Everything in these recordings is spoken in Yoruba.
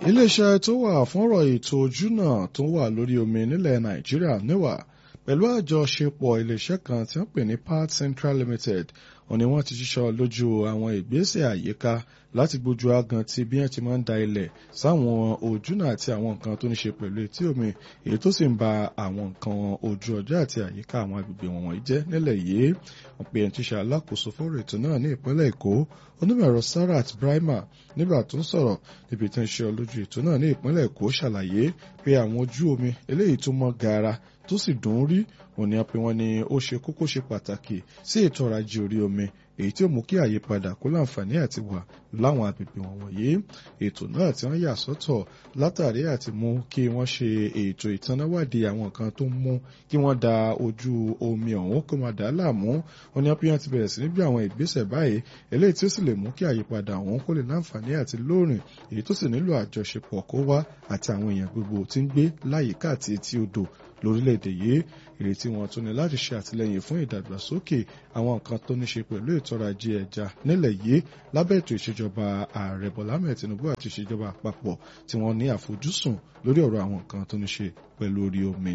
iléeṣẹ́ tó wà fúnrọ̀ ètò ojúnà tó wà lórí omi nílẹ̀ nàìjíríà níwà pẹ̀lú àjọṣepọ̀ iléeṣẹ́ kan tí wọ́n pè ní Part Central Limited wọ́n ní wọ́n ti ṣiṣọ́ lójú àwọn ìgbésẹ̀ àyíká láti gbójú agan ti bí wọ́n ti máa ń da ilẹ̀ sáwọn ojúnà àti àwọn nǹkan tó ní ṣe pẹ̀lú etí omi èyí tó sì ń ba àwọn nǹkan ojú ọjọ́ àti àyíká àwọn agbègbè wọ̀nyí jẹ́ nílẹ̀ yìí wọ́n pe ẹni tí ṣe alákòóso fọ́rọ̀ ètò náà ní ìpínlẹ̀ èkó onímọ̀-ẹ̀rọ Sarat Brahima nígbà tó ń sọ̀rọ̀ níbi tí ń ṣe olójú ètò náà ní ìpínlẹ̀ èkó ṣàlàyé pé àwọn ojú omi eléyìí tó mọ́ gaara tó sì dùn ún rí òní pé wọ́n ní ó ṣe kókó ṣe pàtàkì sí ètò ọrọ̀ ajé orí omi èyí tí ó mú kí àyípadà kó láǹfààní àti wà láwọn agbègbè wọ̀nyí ètò náà tí wọ́n yà sọ́tọ̀ látàrí àti mú kí wọ́n ṣe ètò ìtanáwádìí àwọn nǹkan tó ń mú kí wọ́n da ojú omi ọ̀hún kó máa dà á láàmú wọ́n ní pé wọ́n ti bẹ̀rẹ̀ sí ní bí àwọn ìgbésẹ̀ báyìí eléyìí tí ó sì lè mú kí àyípadà ọ̀hún kó lè láǹfààní àti lóòrìn èyí tó sì nílò àjọṣepọ̀ kó wá àti àwọn èèyàn gbogbo tí ń gbé láyìíká àti etí odò lórílẹ̀‐èdè yìí ìrètí wọn tún ní láti ṣe àtìlẹ́yìn fún ìdàgbàsókè àwọn nǹkan tó ní ṣe pẹ̀lú ètò ọrọ̀ ajé ẹja nílẹ̀ yìí lábẹ́ ètò ìṣèjọba ààrẹ bọ́lá mẹ́ẹ̀ tinubu àti ìṣèjọba àpapọ̀ tí wọ́n ní àfojúsùn lórí ọ̀rọ̀ àwọn nǹkan tó ní ṣe pẹ̀lú orí omi.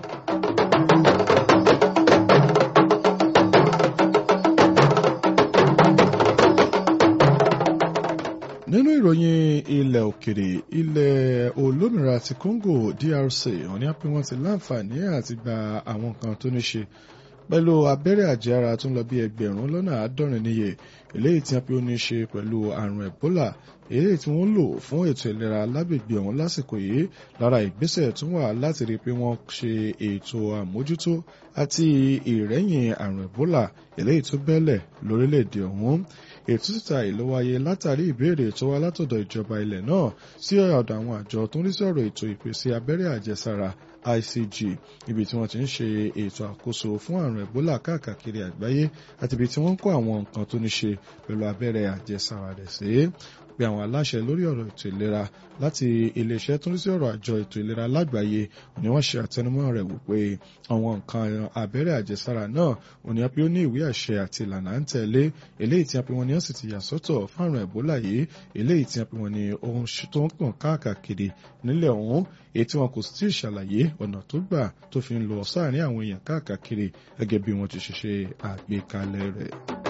nínú ìròyìn ilẹ̀ òkèrè ilẹ̀ olómìnira ti Congo DRC wọ́n ní pé wọ́n ti láǹfààní àti gba àwọn nǹkan tó ní ṣe pẹ̀lú abẹ́rẹ́ àjẹára tó ń lọ bí ẹgbẹ̀rún lọ́nà àádọ́rin níye eléyìí tí wọ́n pé ó ní ṣe pẹ̀lú àrùn Ebola eléyìí tí wọ́n lò fún ètò ìlera lágbègbè ọ̀hún lásìkò yìí lára ìgbésẹ̀ tó wà láti rí i pé wọ́n ṣe ètò àmójútó àti ìrẹ́yìn àrùn Ebola eléyìí tó bẹ́lẹ̀ lórílẹ̀‐èdè ọ̀hún ètò síta ìlú wáyé látàrí ìbéèrè tó wá látọ̀dọ̀ ìjọba ilẹ̀ náà sí ọ̀dọ̀ àwọn àjọ tó ń rí sí ọ̀rọ̀ ètò ìpèsè abẹ́rẹ́ àjẹsára ICG ibi tí wọ́n ti ń ṣe ètò àkóso fún àrùn Ebola káàkiri àgbáyé àti ibi tí wọ́n ń kó àwọn nǹkan tó ní ṣe pẹ̀lú abẹ́rẹ́ àjẹsára rẹ̀ sí pé àwọn aláṣẹ lórí ọ̀rọ̀ ètò ìlera láti iléeṣẹ́ tó ń rí sí ọ̀rọ̀ àjọ ètò ìlera lágbàáyé ni wọ́n ṣe àtẹnumọ́ rẹ̀ wípé àwọn nǹkan abẹ́rẹ́ àjẹsára náà òní á pé ó ní ìwé àṣẹ àti ìlànà à ń tẹ̀lé eléyìí tí a pé wọ́n ní ó sì ti yà sọ́tọ̀ fáàrùn Ebola yìí eléyìí tí a pé wọ́n ní ohun tó ń pọ̀n káàkiri nílẹ̀ ọ̀hún èyí tí wọn kò sì tí ì ṣàlàyé ọ̀nà tó gbà tó fi ń lọ sáàrin àwọn èèyàn káàkiri gẹ́gẹ́ bí wọ́n ti ṣe ṣe àgbékalẹ̀ rẹ̀.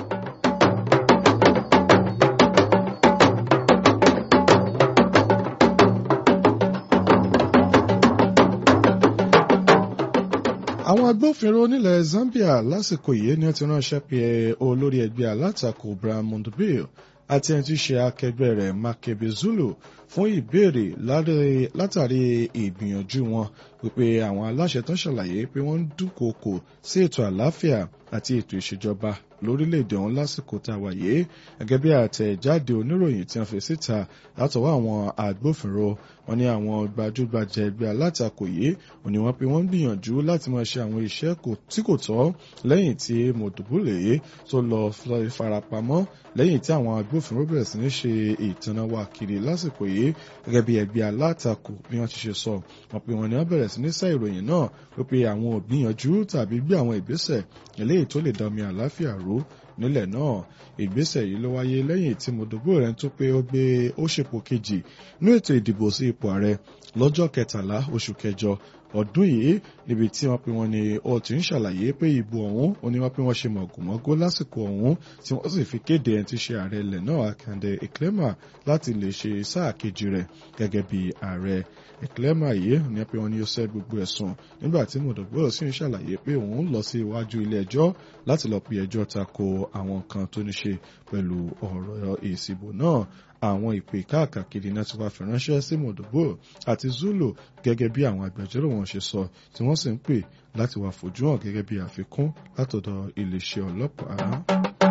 àwọn agbófinró nílẹ̀ Zambia lásìkò yìí ni wọ́n ti ránṣẹ́ pé olórí ẹgbẹ́ alátakò Brian Mondobile àti ẹni tí í ṣe akẹgbẹ́ rẹ̀ Makebe Zulu fún ìbéèrè látàrí ìgbìyànjú wọn wípé àwọn aláṣẹ tán ṣàlàyé pé wọ́n ń dúnkòokò sí ètò àlàáfíà àti ètò ìṣèjọba lórílẹ̀‐èdè ọ̀hún lásìkò tá a wà yìí gẹ́gẹ́ bí àtẹ̀jáde oníròyìn tí wọ́n fi síta látọwọ́ àwọn agbófinró wọn ní àwọn gbajúgbajà ẹgbẹ́ alátakò yìí ò ní wọ́n pé wọ́n ń gbìyànjú láti máa ṣe àwọn iṣẹ́ tí kò tọ́ lẹ́yìn tí Mòdùbúlẹ̀ tó lọ farapamọ́ lẹ́yìn tí àwọn agbófinró bẹ̀rẹ̀ sí ní ṣe ìtànáwá kiri lásìkò yìí gẹ́gẹ́ bí ẹgbẹ́ alátakò bí wọ́n ti ṣe sọ wọ́n pé wọ́n ní wọ́n bẹ̀rẹ̀ sí ní sá ìròyìn náà wípé àwọn ò gbìyànjú tàbí gbé àwọn ìgbésẹ̀ eléyìí tó lè dá omi àlàáfíà ró nílẹ̀ náà ìgbésẹ̀ yìí ló wáyé lẹ́yìn tí Mòdòbó rẹ̀ tó pé ó gbé ó ṣèpò kejì ní ètò ìdìbò sí ipò ààrẹ lọ́jọ́ kẹtàlá oṣù kẹjọ ọdún yìí níbi tí wọ́n pe wọ́n ní ó ti ń ṣàlàyé pé ìbò ọ̀hún ó ní wọ́n pé wọ́n ṣe mọ̀gòmọ́gó lásìkò ọ̀hún tí wọ́n sì fi kéde ẹni tí ṣe ààrẹ ilẹ̀ náà Akande Eklema láti lè ṣe sáà kejì rẹ̀ gẹ́gẹ́ bí ààrẹ Eklema yìí ní pé wọ́n ní ó ṣẹ́ gbogbo ẹ̀sùn nígbà tí Mòdòbó sì ń ṣàlàyé pé òun lọ sí iwájú ilé ẹjọ́ láti lọ pe ẹjọ́ tako àwọn nǹkan tó ní ṣe pẹ̀lú ọ̀rọ̀ ìsìbò náà àwọn ìpè káàkiri náà ti wá fi ránṣẹ́ sí Mòdòbó àti Zulu gẹ́gẹ́ bí àwọn agbẹjọ́rò wọn ṣe sọ tí wọ́n sì ń pè láti wá fojú hàn gẹ́gẹ́ bí àfikún látọ̀dọ̀ iléeṣẹ́ ọlọ́pàá.